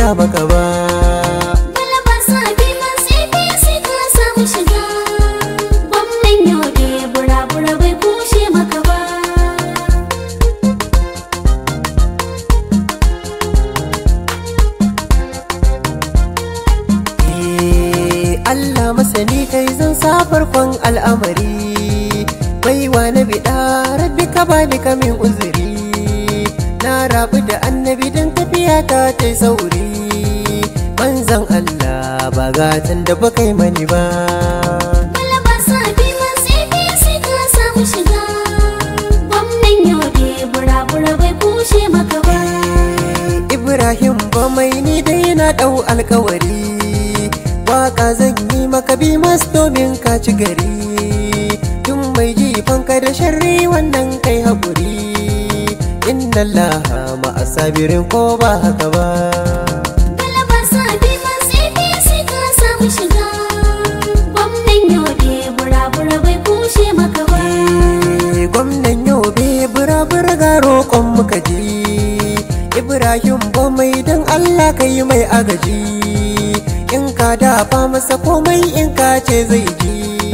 raina maka ba Galaba sabi masu APC ka samu shiga Gwamnan yobe bura-bura bai kushe maka ba Eh, Allah masani kai zan sa farkon al'amari baiwa na biɗa rabbi ka bani kamin uzuri na rabu da annabi don tafiya ta ta sauri manzan Allah ba gatan da ba kai mani ba Galaba sabi masu APC ka samu shiga Gwamnan yobe bura-bura bai kushe maka ba Ibrahim ba mai ni dai na ɗau alkawari Waka zan yi maka bi mas domin ka ci gari Tun mai jifanka da sharri wannan kai haƙuri Inna Allah ma'asabirin ko ba haka ba Galaba sabi masu APC ka samu shiga Gwamnan yobe bura-bura bai kushe maka ba Eh, Gwamnan yau be bura-bura ga roƙon muka ji Ibrahim ba mai don Allah ka yi mai agaji In ka dafa masa komai in ka ce zai ji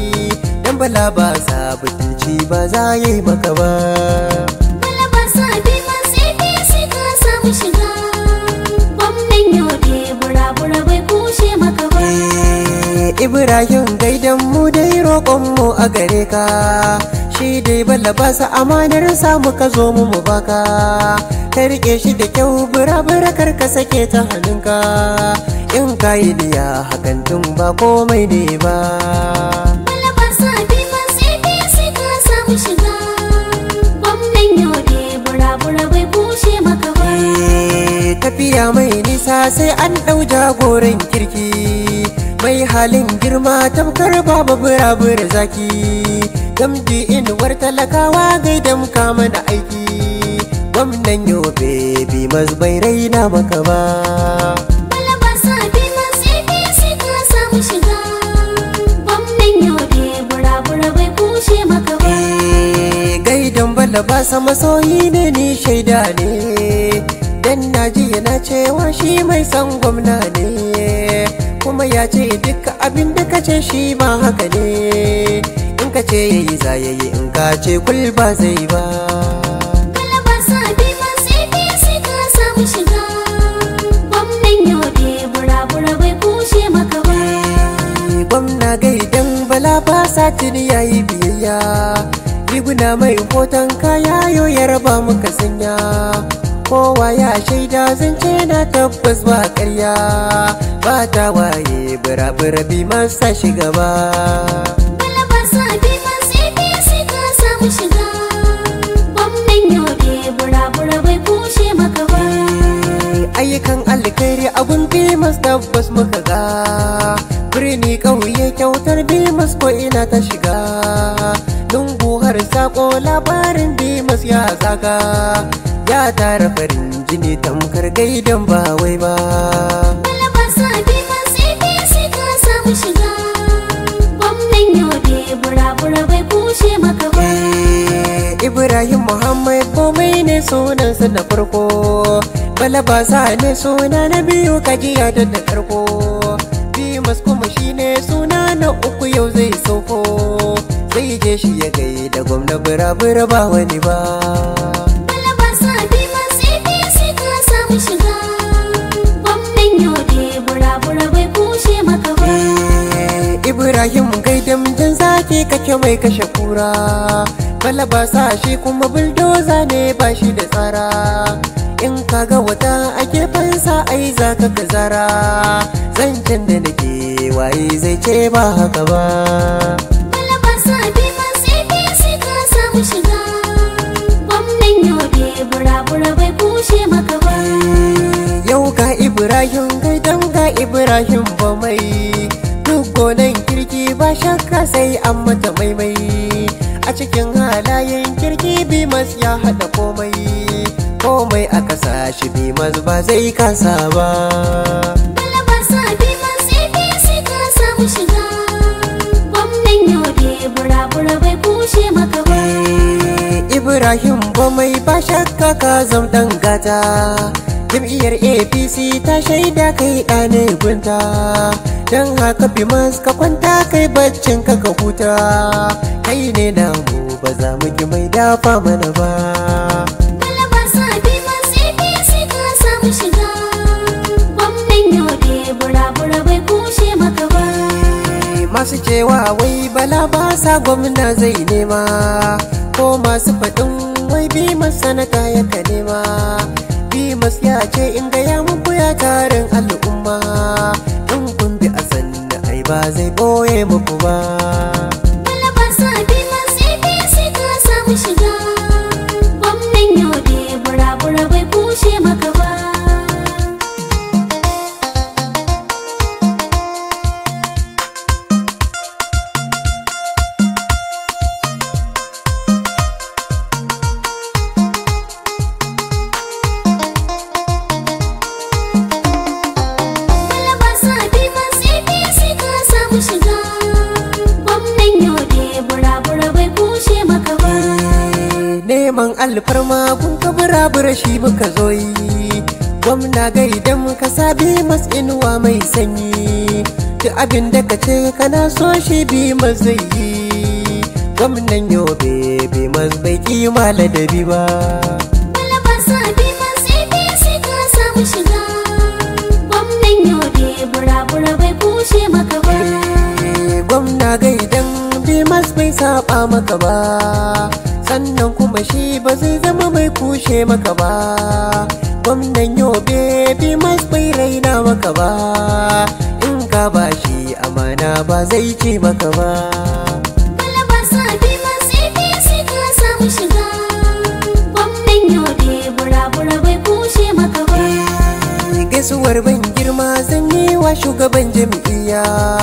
Dan bala ba sa butulci ba za yi maka ba Galaba sabi masu APC ka samu shiga Gwamnan yobe bura-bura bai kushe maka ba Eh, Ibrahim gaidan mu dai roƙon mu a gare ka shi dai bala ba sa amanar samu ka zo mu mu baka ka rike shi da kyau bura-bura kar ka sake ta hannunka in ka yi niya hakan tun ba komai ne ba Galaba sabi masu APC ka samu shiga Gwamnan yobe bura-bura bai kushe maka ba Eh, tafiya mai nisa sai an ɗau jagoran kirki mai halin girma tamkar babu burabura zaki gamji inuwar talakawa gaidam kama da aiki gwamnan yobe bi bai raina maka ba Galaba sabi masu APC ka samu shiga Gwamnan yobe bura-bura bai kushe maka ba Eh, gaidan bala ba sa masoyi ne ni shaida ne dan naji yana cewa shi mai san gwamna ne kuma ya ce duka abin da ka ce shi ma haka ne in ka ce yayi za yayi in ka ce kul ba zai ba Galaba sabi masu APC ka samu shiga Gwamnan yobe bura-bura bai kushe maka ba Eh, gwamna gaidan bala ba sa tuni yayi biyayya riguna mai hoton kaya yo ya raba muka sanya kowa ya shaida zance na tabbas ba karya ba ta waye bira-bira bi masa shiga ba Galaba sabi masu APC ka samu shiga Gwamnan yobe bura-bura bai kushe maka ba ayyukan alkhairi abun bimas tabbas muka ga birni ƙauye kyautar bimas ko ina ta shiga lungu har sako labarin bimas ya zaga ya tara farin jini tamkar gaidan ba wai ba Galaba sabi masu APC ka samu shiga Gwamnan yobe bura-bura bai kushe maka ba Eh, Ibrahim Muhammad komai ne sunansa na farko Balabasa ne suna na biyu kajiya da da karko Bimas kuma shine suna na uku yau zai sauko Zai je shi ya gai da gwamna bira-bira ba wani ba Galaba sabi masu APC ka samu shiga Gwamnan yobe bura-bura bai kushe maka ba Eh, Ibrahim gaidam jan zaki kake mai kashe kura Balabasa shi kuma buldoza ne ba shi da tsara In kaga wata a gefensa ai za ka kazara Zancen da nake waye zai ce ba haka ba Galaba sabi masu APC ka samu shiga Gwamnan yobe bura-bura bai kushe maka ba Yau ga Ibrahim gaidan ga Ibrahim ba mai Duk gonan kirki ba shakka sai an mata maimai A cikin halayen kirki Bimas ya haɗa komai Komai a kasa shi Bimas ba zai kasa ba Galaba sabi masu APC ka samu shiga Gwamnan yobe bura-bura bai kushe maka ba Ibrahim ba mai ba shakka ka zam ɗan gata jam'iyyar apc ta shaida kai ɗane gunta don haka bimas ka kwanta kai baccin ka ka huta kai ne namu ba za mu ki mai dafa mana ba Galaba sabi masu APC ka samu shiga Gwamnan yobe bura-bura bai kushe maka ba masu cewa wai bala ba sa gwamna zai nema ko masu faɗin wai bi sanata ya ka nema bimas ya ce in gaya muku ya tarin al'umma in kun bi a sanna ai ba zai ɓoye muku ba Galaba sabi masu APC ka samu shiga Gwamnan yobe bura-bura bai kushe maka ba Galaba sabi masu APC ka samu shiga Gwamnan yobe bura-bura bai kushe maka ba neman alfarma kun ka burabura shi muka zo yi gwamna gaidan ka sabi mas inuwa mai sanyi duk abin da ka ce kana so shi bi mas zai yi gwamnan yobe bi mas bai kima ladabi ba Galaba sabi masu APC ka samu shiga Gwamnan yobe bura-bura bai kushe maka ba Eh, gwamna gaidan bi mas bai saba maka ba sannan kuma shi ba zai zama mai kushe maka ba gwamnan yobe bi mas bai raina maka ba in ka ba shi amana ba zai ce maka ba Galaba sabi masu APC ka samu shiga Gwamnan yobe bura-bura bai kushe maka ba gaisuwar ban girma zan yi wa shugaban jam'iyya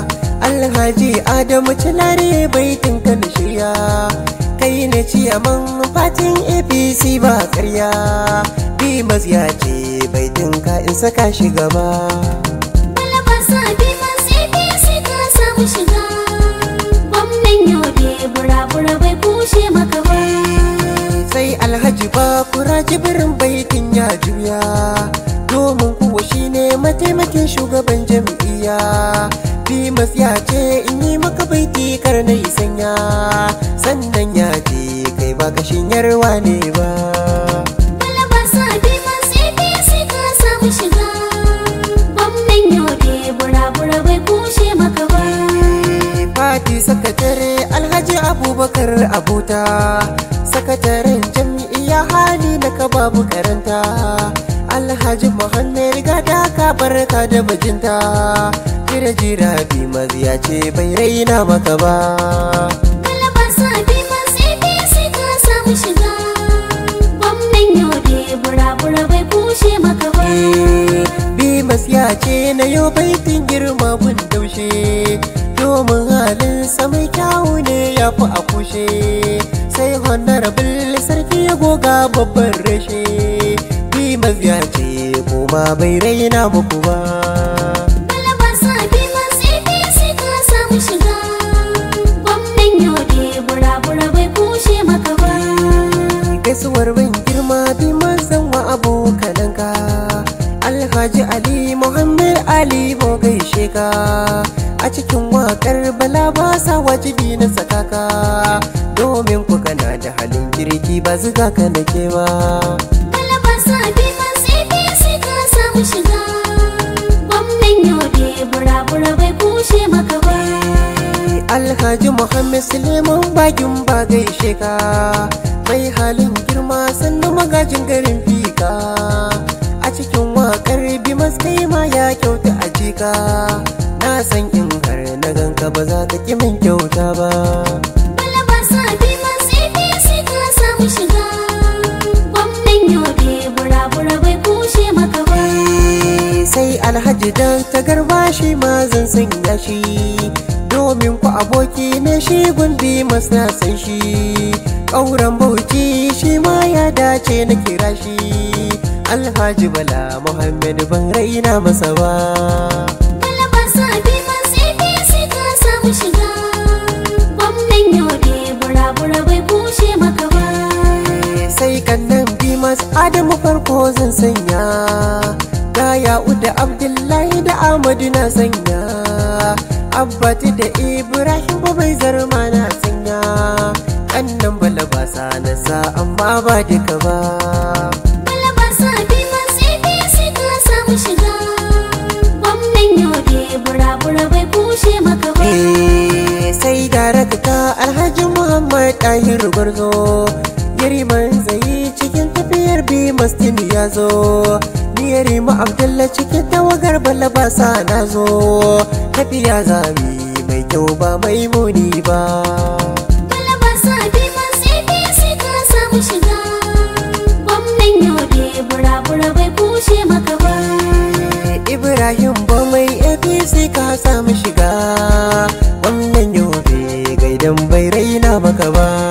alhaji adamu cilare baitin kan shirya kai ne ciyaman fatin apc ba karya bimas ya ce baitin ka in saka shi gaba Galaba sabi masu APC ka samu shiga Gwamnan yobe bura-bura bai kushe maka ba sai alhaji ba kura jibirin baitin ya juya domin kuwa shine mataimakin shugaban jam'iyya bimas ya ce in yi maka baiti kar na yi sanya sannan ya ce kai ba kashin yarwa ne ba Galaba sabi masu APC ka samu shiga Gwamnan yobe bura-bura bai kushe maka ba fati sakatare alhaji abubakar abuta sakataren jam'iyya hali na ka babu karanta alhaji muhammad gada ka barka da bajinta jira jira bi ya ce bai raina maka ba Galaba sabi masu APC ka samu shiga Gwamnan yobe bura-bura bai kushe maka ba Bimas ya ce na yau baitin girma gun daushe domin halin mai kyawu ne ya fi a kushe sai honorable sarki ya goga babban rashe Bimas ya ce kuma bai raina muku ba Galaba sabi masu APC ka samu shiga Gwamnan yobe bura-bura bai kushe maka ba gaisuwar ban girma Bimas zan wa abokananka Alhaji Ali Muhammad Ali mo gaishe ka a cikin wakar bala ba sa wajibi na sakaka domin ku kana da halin kirki ba zuga ka nake ba Galaba sabi masu APC ka samu shiga Gwamnan yobe bura-bura bai kushe maka ba Alhaji Muhammad Suleiman bagin ba gaishe ka mai halin girma sannan magajin garin fika a cikin wakar bimas kai ma ya kyauta a jika na san in har na ganka ba za ka ki min kyauta ba Galaba sabi masu APC ka samu shiga Gwamnan yobe bura-bura bai kushe maka ba sai alhaji dan ta garba shi ma zan sanya shi domin ku aboki ne shi gundi na san shi ƙauren bauchi shi ma ya dace na kira shi alhaji bala muhammad ban raina masa ba Galaba sabi masu APC ka samu shiga Gwamnan yobe bura-bura bai kushe maka ba sai kannan bi ma masu adamu farko zan sanya ga ya'u da abdullahi da amadu na sanya abbati da ibrahim ba bai zarma na sanya annan bala ba sa na sa amma ba duka ba Balaba sabi masu APC ka samu shiga Gwamnan yobe bura-bura bai kushe maka ba Eh, sai gara ka alhaji muhammad ɗahir gwarzo yariman zai cikin tafiyar bi mastin ya zo ni yarima abdullah cikin tawagar balabasa na zo tafiya zami mai kyau ba mai muni ba Balaba sabi masu APC ka samu shiga Gwamnan yobe bura-bura bai kushe maka ba Ibrahim ba mai APC ka samu shiga wannan yobe gaidan bai raina maka ba